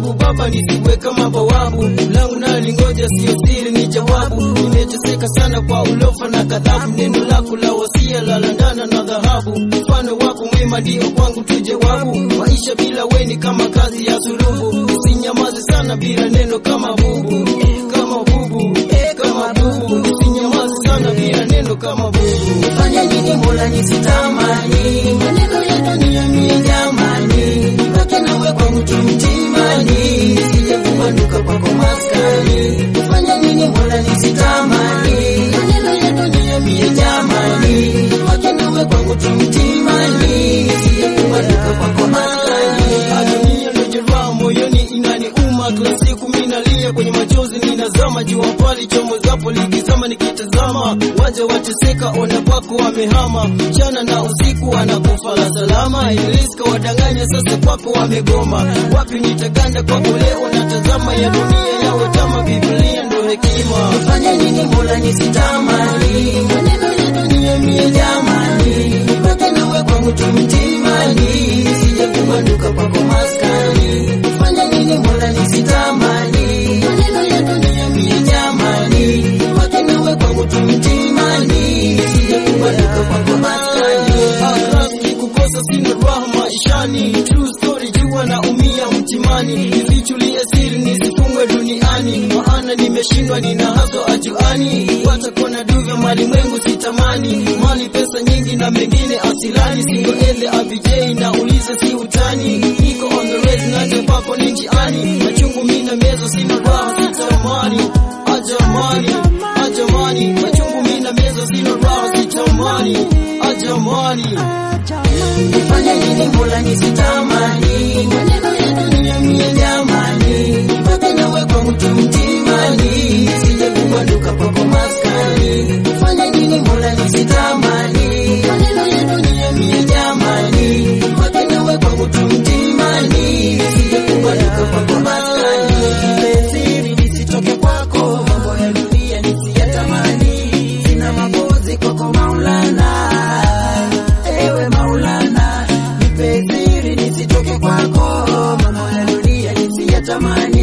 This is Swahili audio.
karibu baba, nisiwe kama bawabu langu nalo lingoja, sio siri, ni jawabu. Nimeteseka sana kwa ulofa na kadhabu, neno lako la wasia la landana na dhahabu. Mfano wako mwema ndio kwangu tu jawabu. Maisha bila weni kama kazi ya sulubu, usinyamaze sana bila neno kama bubu, kama bubu, kama bubu, usinyamaze sana bila neno kama bubu. Fanya nini Mola nisitamani maneno ya dunia mie jamani, nibaki nawe kwangu tu mtimani, nisije kubanduka kwako maskani. Fanya nini Mola nisitamani maneno ya dunia mie jamani, nibaki nawe kwangu tu mtimani, nisije kubanduka kwako maskani. Dunia iliyojaa moyoni inaniuma, kila siku mimi nalia kwenye machozi, ninazama jua pali chomo zapo likizama, nikitazama waja wateseka, ona kwako wamehama, mchana na usiku anakufa la salama, iliska wadanganya, sasa kwako wamegoma, wapi nitaganda kwako leo, natazama ya dunia yawe kama Biblia ndo hekima. Fanya nini Mola nisitamani maneno ya dunia mie jamani, nibaki nawe kwangu tu mtimani, nisije kubanduka kwako maskani. Fanya nini Mola nisitamani maneno ya dunia mie jamani, nibaki nawe kwangu tu mtimani, nisije kubanduka kwako maskani. kukosa sina raha maishani, true story, jua na umia mtimani, nifichulie siri nisifungwe duniani, maana nimeshindwa, nina haso ajuani, watakona duvya malimwengu sitamani, mali pesa nyingi na mengine asilani, singoele abijei na ulize si utani, niko on the race naja kwako ni njiani, machungu mina mezo sina raha sitamani, ajamani, ajamani, machungu mina mezo sina raha sitamani, ajamani. Fanya nini Mola nisitamani maneno ya dunia mie jamani, nibaki nawe kwangu tu mtimani, nisije kubanduka kwako maskani. Fanya nini Mola nisitamani maneno ya dunia mie jamani, nibaki nawe kwangu tu mtimani, nisije kubanduka kwako maskani. Siri nisitoke kwako, mambo ya dunia nisiyatamani, sina mapozi kwako Maulana ewe Maulana, nipe siri nisitoke kwako, mambo ya dunia nisiyatamani,